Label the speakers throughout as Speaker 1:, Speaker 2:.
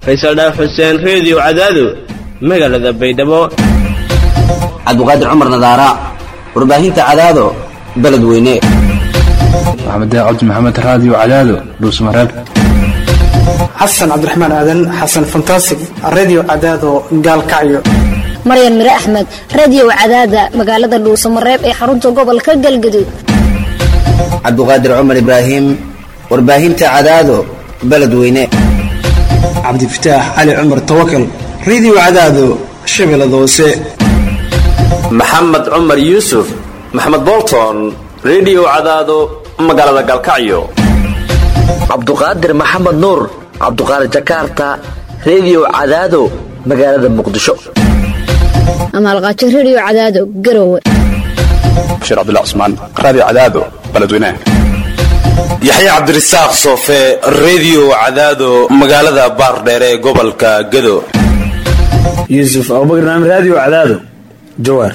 Speaker 1: faysal dhaaf xuseen reediyo cadaado magaalada baydhabo
Speaker 2: cabdiqaadir cumar nadaara warbaahinta cadaado beledweyne
Speaker 3: maxamed cabdi maxamed raadiyo cadaado dhuusmareeb
Speaker 4: xasan cabdiraxmaan aadan xasan fantasig redio cadaado gaalkacyo
Speaker 5: maryan mire axmed radiyow cadaada magaalada dhuusamareeb ee xarunta gobolka galgaduud
Speaker 2: cabdiqaadir cumar ibraahim warbaahinta cadaado beledweyne
Speaker 4: cabdifataax cali cumar tawakal redio cadaado shabeellada hoose
Speaker 6: maxamed cumar yuusuf maxamed bolton redio cadaado magaalada galkacyo
Speaker 7: cabduqaadir maxamed nuur cabduqaadir jakarta redio cadaado magaalada muqdisho
Speaker 5: amaalqaajo rediyo cadaado garowe
Speaker 3: bashiir cabdullah cusmaan raadiyo cadaado beledweynaha
Speaker 8: yaxya cabdirasaaq soofe redio cadaado magaalada baardheere ee gobolka gado
Speaker 9: yuusuf abubakar naam raadiyo cadaado jawaar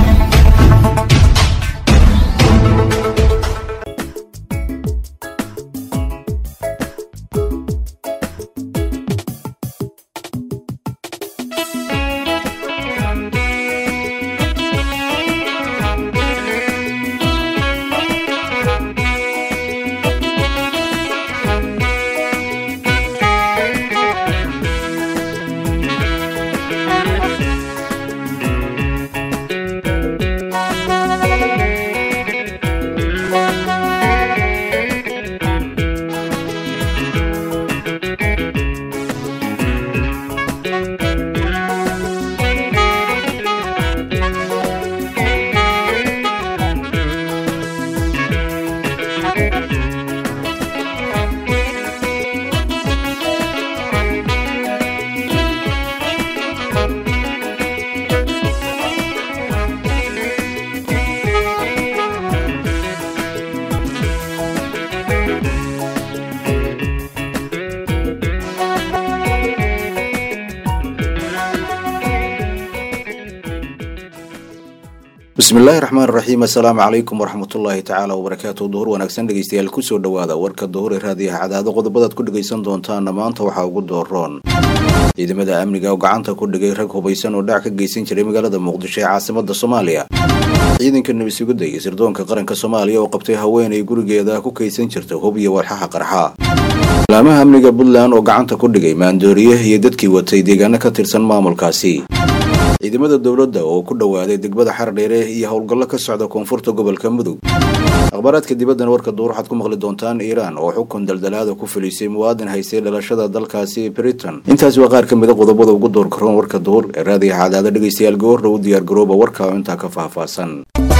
Speaker 10: bismillaahi raxmaan raxiim assalaamu calaykum waraxmatullaahi tacaala wabarakaatu duhur wanaagsan dhegeystayaal kusoo dhowaada warka duhur ee raadiyaha cadaado qodobadaad ku dhegaysan doontaana maanta waxaa ugu dooroon ciidamada amniga oo gacanta ku dhigay rag hubaysan oo dhac ka geysan jiray magaalada muqdisho ee caasimada soomaaliya ciidanka nabadsugadda iyo sirdoonka qaranka soomaaliya oo qabtay haweenay gurigeeda ku kaydsan jirta hub iyo walxaha qarxa laamaha amniga puntland oo gacanta ku dhigay maandooriye iyo dadkii watay deegaano ka tirsan maamulkaasi ciidamada dowladda oo ku dhowaaday degmada xardheere iyo howlgallo ka socda koonfurta gobolka mudug akhbaaraadka dibaddana warka duur waxaad ku maqli doontaan iiraan oo xukun daldalaada ku filisay muwaadin haystay dhalashada dalkaasi britain intaasi waa qaar ka mida qodobada ugu door karoon warka duur ee raadiyaha cadaada dhegaystayaal goorna u diyaar garooba warka oo intaa ka faahfaahsan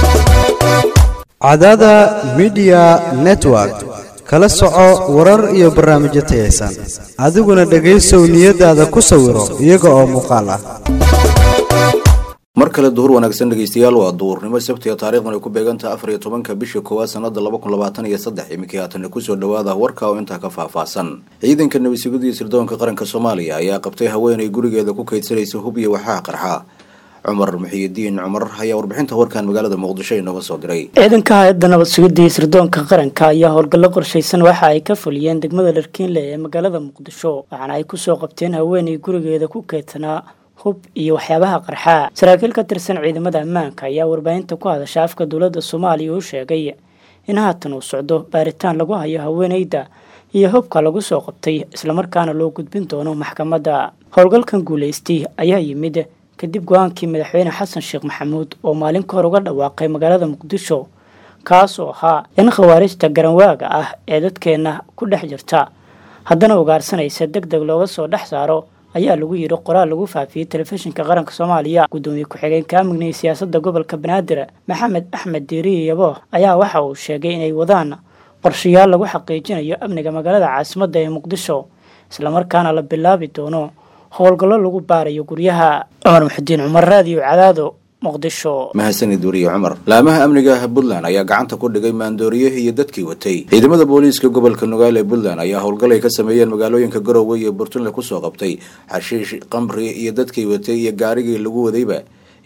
Speaker 11: cadaada midiya network kala soco warar iyo barnaamijyo tayaysan adiguna dhegaysow niyadaada ku sawiro iyaga oo muuqaal ah
Speaker 10: mar kale duhur wanaagsan dhegeystayaal waa duhurnimo sabtiga taarikhdan ay ku beegantaha afar iyo tobanka bisha koowaad sanada laba kun labaatan iyo saddex iminkii haatana kusoo dhawaada warka oo intaa ka faahfaahsan ciidanka nabadsugadda iyo sirdoonka qaranka soomaaliya ayaa qabtay haweenay gurigeeda ku kaydsanaysa hub iyo waxaa qarxa cumar muxiyidiin cumar ayaa warbixinta warkan magaalada muqdisho inooga soo diray
Speaker 12: ciidanka hay-adda nabad sugidda iyo sirdoonka qaranka ayaa howlgallo qorshaysan waxa ay ka fuliyeen degmada dharkiinle ee magaalada muqdisho waxaana ay kusoo qabteen haweenay gurigeeda ku keydsanaa hub iyo waxyaabaha qarxaa saraakiil ka tirsan ciidamada ammaanka ayaa warbaahinta ku hadasha afka dowladda soomaaliya uu sheegay in haatan uu socdo baaritaan lagu hayo haweeneyda iyo hubka lagu soo qabtay islamarkaana loo gudbin doono maxkamadda howlgalkan guulaystay ayaa yimid kadib go-aankii madaxweyne xasan sheekh maxamuud oo maalin ka hor uga dhawaaqay magaalada muqdisho kaas oo ahaa in khawaarijta garanwaaga ah ee dadkeenna ku dhex jirta haddana ugaarsanaysa deg deg looga soo dhex saaro ayaa lagu yidhi qoraal lagu faafiyey telefishinka qaranka soomaaliya gudoomiye ku-xigeenka amniga iyo siyaasadda gobolka banaadir maxamed axmed diiriye yabo ayaa waxa uu sheegay inay wadaan qorshayaal lagu xaqiijinayo amniga magaalada caasimadda ee muqdisho islamarkaana la bilaabi doono howlgallo lagu baarayo guryaha cumar muxudiin cumar raadiyo cadaado muqdisho
Speaker 10: mahadsanid wariye cumar laamaha amniga puntland ayaa gacanta ku dhigay maandooriye iyo dadkii watay ciidamada booliiska gobolka nugaal ee puntland ayaa howlgal ay ka sameeyeen magaalooyinka garowe iyo burtunle kusoo qabtay xashiish qamri iyo dadkii watay iyo gaarigii lagu wadayba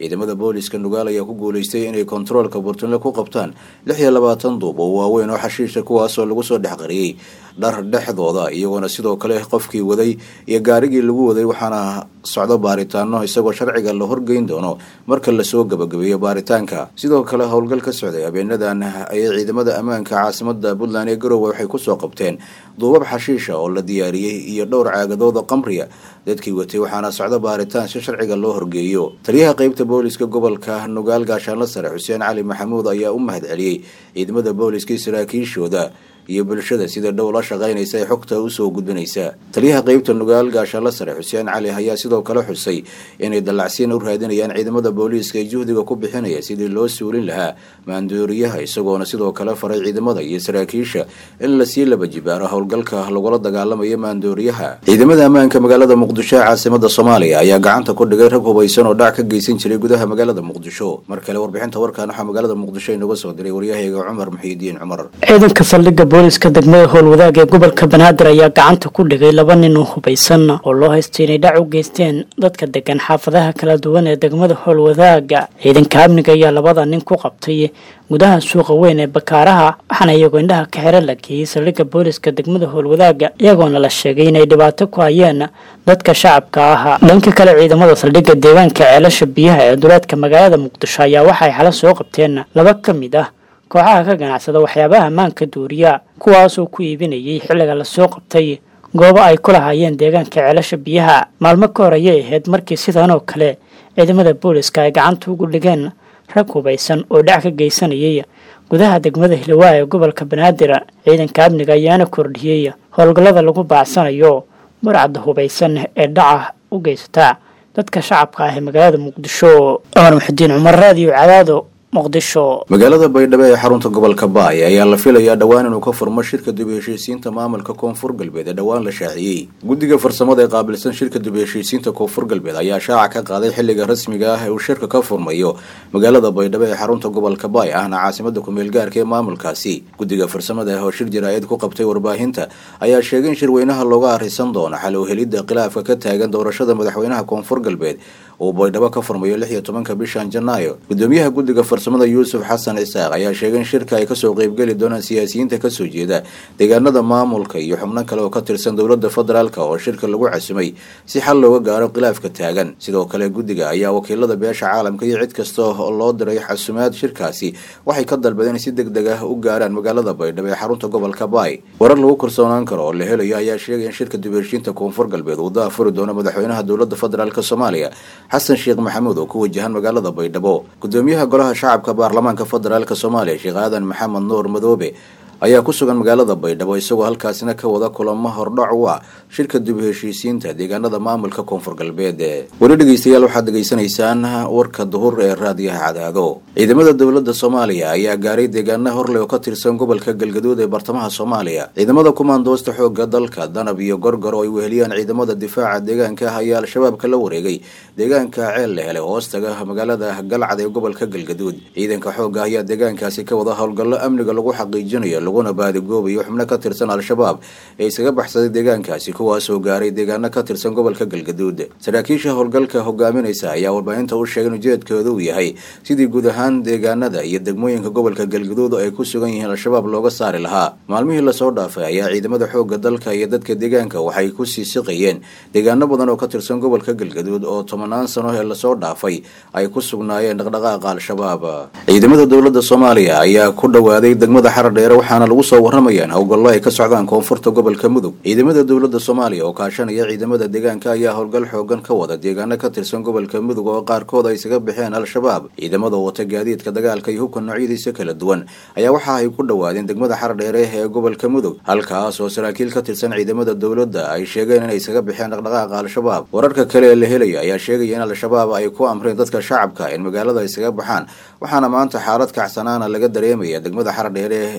Speaker 10: ciidamada booliska nugaal ayaa ku guulaystay inay kontaroolka burtunle ku qabtaan lix iyo labaatan duub oo waaweyn oo xashiisha kuwaasoo lagu soo dhex qariyey dhar dhexdooda iyagoona sidoo kale qofkii waday iyo gaarigii lagu waday waxaana socdo baaritaano isagoo sharciga la horgeyn doono marka lasoo gabagabeeyo baaritaanka sidoo kale howlgal ka socday habeenadan ayay ciidamada ammaanka caasimada puntland ee garowe waxay kusoo qabteen duubab xashiisha oo la diyaariyey iyo dhowr caagadooda qamriya dadkii watay waxaana socdo baaritaan si sharciga loo horgeeyo taliyaha qeybta booliska gobolka nugaal gaashaanla sare xuseen cali maxamuud ayaa u mahad celiyey ciidamada booliska saraakiishooda iyo bulshada sida dhow la shaqaynaysa ee xogta usoo gudbinaysa taliyaha qeybta nugaal gaashaanla sare xuseen cali ayaa sidoo kale xusay inay dallacsiin u raadinayaan ciidamada booliiska ee juhdiga ku bixinaya sidii loo suulin lahaa maandooriyaha isagoona sidoo kale faray ciidamada iyo saraakiisha in lasii laba jibaaro howlgalka lagula dagaalamayo maandooriyaha ciidamada ammaanka magaalada muqdisho ee caasimada soomaaliya ayaa gacanta ku dhigay rag hubaysan oo dhac ka geysan jiray gudaha magaalada muqdisho mar kale warbixinta warkan waxaa magaalada muqdisho inaga soo diray waryahayga cumar muxiidiin cumar
Speaker 12: ciidanka saldhigga booliska degmada howlwadaag ee gobolka banaadir ayaa gacanta ku dhigay laba nin oo hubaysan oo loo haystay inay dhac u geysteen dadka degan xaafadaha kala duwan ee degmada howlwadaaga ciidanka amniga ayaa labada nin ku qabtay gudaha suuqa weyn ee bakaaraha waxaana iyagoo indhaha ka xiro la geeyey saldhigga booliska degmada howlwadaaga iyagoona la sheegay inay dhibaato ku hayeen dadka shacabka ah dhanka kale ciidamada saldhigga deegaanka ceelasha biyaha ee duleedka magaalada muqdisho ayaa waxay xalo soo qabteen laba ka mid ah kooxaha ka ganacsada waxyaabaha ammaanka duuriya kuwaasoo ku iibinayay xilliga lasoo qabtay goobo ay ku lahaayeen deegaanka ceelasha biyaha maalmo ka hor ayay ahayd markii sidan oo kale ciidamada booliska ay gacanta ugu dhigeen rag hubaysan oo dhac ka geysanayay gudaha degmada hilawaa ee gobolka banaadir ciidanka amniga ayaana kordhiyey howlgallada lagu baacsanayo barcadda hubaysan ee dhaca u geysata dadka shacabka ah ee magaalada muqdisho cumar muxudiin cumar raadiyo cadaado muqdisho
Speaker 10: magaalada baydhabo ee xarunta gobolka baay ayaa la filayaa dhowaan inuu ka furmo shirka dib u heshiisiinta maamulka koonfur galbeed ee dhowaan la shaaciyey guddiga farsamada ee qaabilsan shirka dib u heshiisiinta koonfur galbeed ayaa shaaca ka qaaday xilliga rasmiga ah ee uu shirka ka furmayo magaalada baydhabo ee xarunta gobolka baay ahna caasimada kumeel gaarka ee maamulkaasi guddiga farsamada oo shir jaraa'id ku qabtay warbaahinta ayaa sheegay in shirweynaha looga arrisan doono xal u helidda khilaafka ka taagan doorashada madaxweynaha koonfur galbeed uu baydhabo ka furmayo lix iyo tobanka bishan janaayo gudoomiyaha guddiga farsamada yuusuf xasan isaaq ayaa sheegay in shirka ay kasoo qeybgeli doonaan siyaasiyiinta kasoo jeeda deegaanada maamulka iyo xubno kale oo ka tirsan dowlada federaalk oo shirka lagu casumay si xal looga gaaro khilaafka taagan sidoo kale guddiga ayaa wakiilada beesha caalamka iyo cid kasta oo loo diray xasumaad shirkaasi waxay ka dalbadeen si deg deg ah u gaaraan magaalada baydhabo ee xarunta gobolka baay warar lagu kalsoonaan karo oo la helayo ayaa sheegay in shirka dib heshiinta koonfur galbeed uu daafuri doono madaxweynaha dowlada federaalk soomaaliya xasan sheekh maxamuud oo ku wajahan magaalada baydhabo gudoomiyaha golaha shacabka baarlamaanka federaalk soomaaliya sheekh aadan maxamed nuur madoobe ayaa ku sugan magaalada baydhabo isagoo halkaasina ka wada kulamo hordhac u ah shirka dib u heshiisiinta deegaanada maamulka koonfur galbeed weli dhegeystayaal waxaad degeysanaysaan warka duhur ee raadiyaha cadaado ciidamada dowlada soomaaliya ayaa gaaray deegaana horle oo ka tirsan gobolka galgaduud ee bartamaha soomaaliya ciidamada kumaandoosta xooga dalka danab iyo gorgor oo ay weheliyaan ciidamada difaaca deegaanka ah ayaa al-shabaabka la wareegay deegaanka ceel la helay hoostaga magaalada galcad ee gobolka galgaduud ciidanka xooga ayaa deegaankaasi ka wada howlgallo amniga lagu xaqiijinayo laguna baadigoobayo xubno ka tirsan al-shabaab ee isaga baxsaday deegaankaasi kuwaasoo gaaray deegaano ka tirsan gobolka galgaduud saraakiisha howlgalka hogaaminaysa ayaa warbaahinta u sheegay in ujeedkooda uu yahay sidii guud ahaan deegaanada iyo degmooyinka gobolka galgaduud oo ay ku sugan yihiin al-shabaab looga saari lahaa maalmihii lasoo dhaafay ayaa ciidamada xooga dalka iyo dadka deegaanka waxay kusii siqayeen deegaano badan oo ka tirsan gobolka galgaduud oo tobanaan sano ee lasoo dhaafay ay ku sugnaayeen dhaqdhaqaaqa al-shabaab ciidamada dowlada soomaaliya ayaa ku dhowaaday degmada xarar dheere waxaana lagu soo waramayaan howlgallo ay ka socdaan koonfurta gobolka mudug ciidamada dowlada soomaaliya oo kaashanaya ciidamada deegaanka ayaa howlgal xoogan ka wada deegaano ka tirsan gobolka mudug oo qaarkood ay isaga baxeen al-shabaab ciidamada wata gaadiidka dagaalka iyo hubka noocyadiisa kala duwan ayaa waxa ay ku dhowaadeen degmada xarar dheere ee gobolka mudug halkaas oo saraakiil ka tirsan ciidamada dowladda ay sheegeen inay isaga baxeen dhaqdhaqaaqa al-shabaab wararka kale ee la helaya ayaa sheegaya in al-shabaab ay ku amreen dadka shacabka in magaalada isaga baxaan waxaana maanta xaalad kacsanaana laga dareemaya degmada xarar dheere ee gobol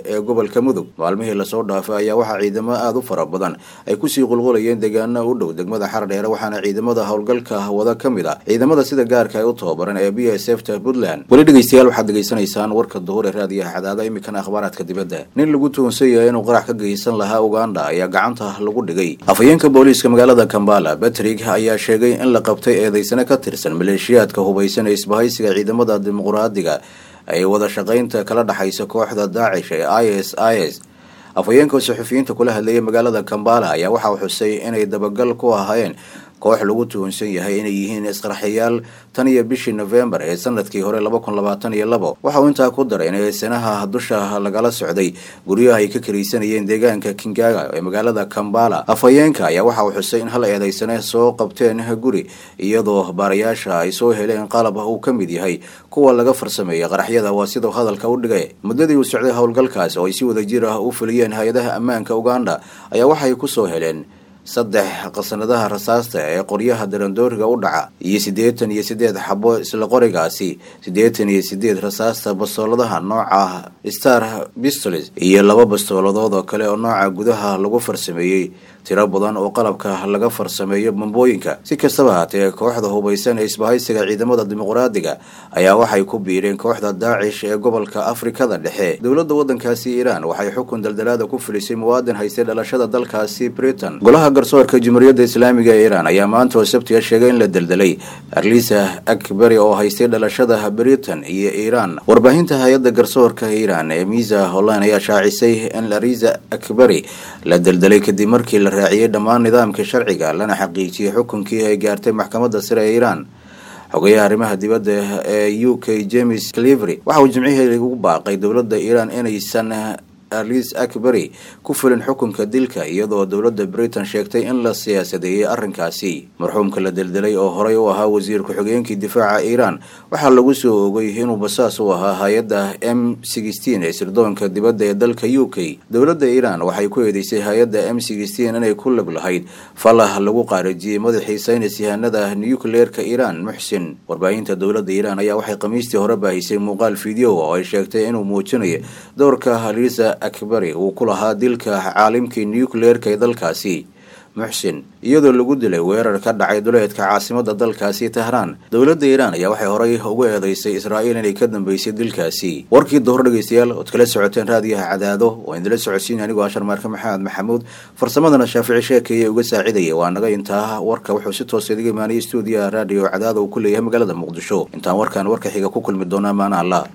Speaker 10: gobolka mudug maalmihii lasoo dhaafay ayaa waxaa ciidamo aada u fara badan ay kusii qulqulayeen deegaana u dhow degmada xardheere waxaana ciidamada howlgalka wada ka mid ah ciidamada sida gaarka ay u tababaran ee b s f ta puntland weli dhegeystayaal waxaad degeysanaysaan warka duhur ee raadiyaha cadaada iminkana akhbaaraadka dibadda nin lagu tuhunsan yahay inuu qarax ka geysan lahaa uganda ayaa gacanta lagu dhigay afhayeenka booliiska magaalada kambala batrig ayaa sheegay in la qabtay eedeysane ka tirsan maleeshiyaadka hubaysan ee isbahaysiga ciidamada dimuqraadiga ay wada shaqaynta kala dhexaysa kooxda daacish ee i s i s afhayeenka saxufiyiinta kula hadlayay magaalada kambala ayaa waxaa xusay inay dabagal ku ahaayeen koox lagu tuhunsan yahay inay yihiin isqarxiyaal tan iyo bishii nofembar ee sanadkii hore laba kun labaatan iyo labo waxa uu intaa ku daray in eedsanaha dusha lagala socday guryaha ay ka karaysanayeen deegaanka kingaga ee magaalada kambala afhayeenka ayaa waxa uu xusay in hal eedeysane soo qabteen guri iyadoo baarayaasha ay soo heleen qalab uu ka mid yahay kuwa laga farsameeyay qaraxyada waa sidau hadalka u dhigay muddadii uu socday howlgalkaas oo ay si wada jir ah u fuliyeen hay-adaha ammaanka uganda ayaa waxay kusoo heleen saddex qasanadaha rasaasta ee qoryaha darandooriga u dhaca iyo siddeetan iyo siddeed xabo isla qorigaasi siddeetan iyo siddeed rasaasta bastooladaha nooca star pistols iyo laba bastooladood oo kale oo nooca gudaha lagu farsameeyey tiro badan oo qalabka laga farsameeyo bambooyinka si kastaba haatee kooxda hubaysan ee isbahaysiga ciidamada dimuqraadiga ayaa waxay ku biireen kooxda daacish ee gobolka afrikada dhexe dowladda waddankaasi iiraan waxay xukun daldalaada ku filisay muwaadin haystay dhalashada dalkaasi britain golaha garsoorka jumhuuriyadda islaamiga ee iiraan ayaa maanta oo sabtiga sheegay in la deldelay arlisa akbari oo haystay dhalashada britain iyo iiraan warbaahinta hay-adda garsoorka iiraan ee misa holland ayaa shaacisay in arisa akbari la deldelay kadib markii la raaciyey dhammaan nidaamka sharciga lana xaqiijiyey xukunkii ay gaartay maxkamadda sare ee iiraan xogayaha arrimaha dibadda ee u k james clivery waxa uu jimcihii ugu baaqay dowladda iiraan inaysan arlis akbari ku fulin xukunka dilka iyadoo dowladda britain sheegtay in la siyaasadeeyey arrinkaasi marxuumka la deldelay oo horey u ahaa wasiir ku-xigeenkii difaaca iiraan waxaa lagu soo ogay inuu basaas u ahaa hay-adda m sixteen ee sirdoonka dibadda ee dalka u k dowladda iiraan waxay ku eedeysay hay-adda m sixteen inay ku lug lahayd falah lagu qaarajiyey madaxii saynis yahanada nucleerka iiraan muxsin warbaahinta dowladda iiraan ayaa waxay khamiistii hore baahisay muuqaal video oo ay sheegtay inuu muujinayo dowrka halisa akbari uu ku lahaa dilka caalimkii nucleerka ee dalkaasi muxsin iyadoo lagu dilay weerar ka dhacay duleedka caasimada dalkaasi tahraan dowladda iiraan ayaa waxay horay ugu eedeysay israa'iil inay ka dambeysay dilkaasi warkii duhur dhegeystayaal ood kala socoteen raadiyaha cadaado oo idinla socodsiin anigoo ashar maarka maxamed maxamuud farsamadana shaafici sheekeeye uga saacidaya waa naga intaa warka wuxuu si toosa idiga imaanayay stuudiyaha raadiyo cadaado uu ku leeyahay magaalada muqdisho intaan warkaan warka xiga ku kulmi doonaa maana allah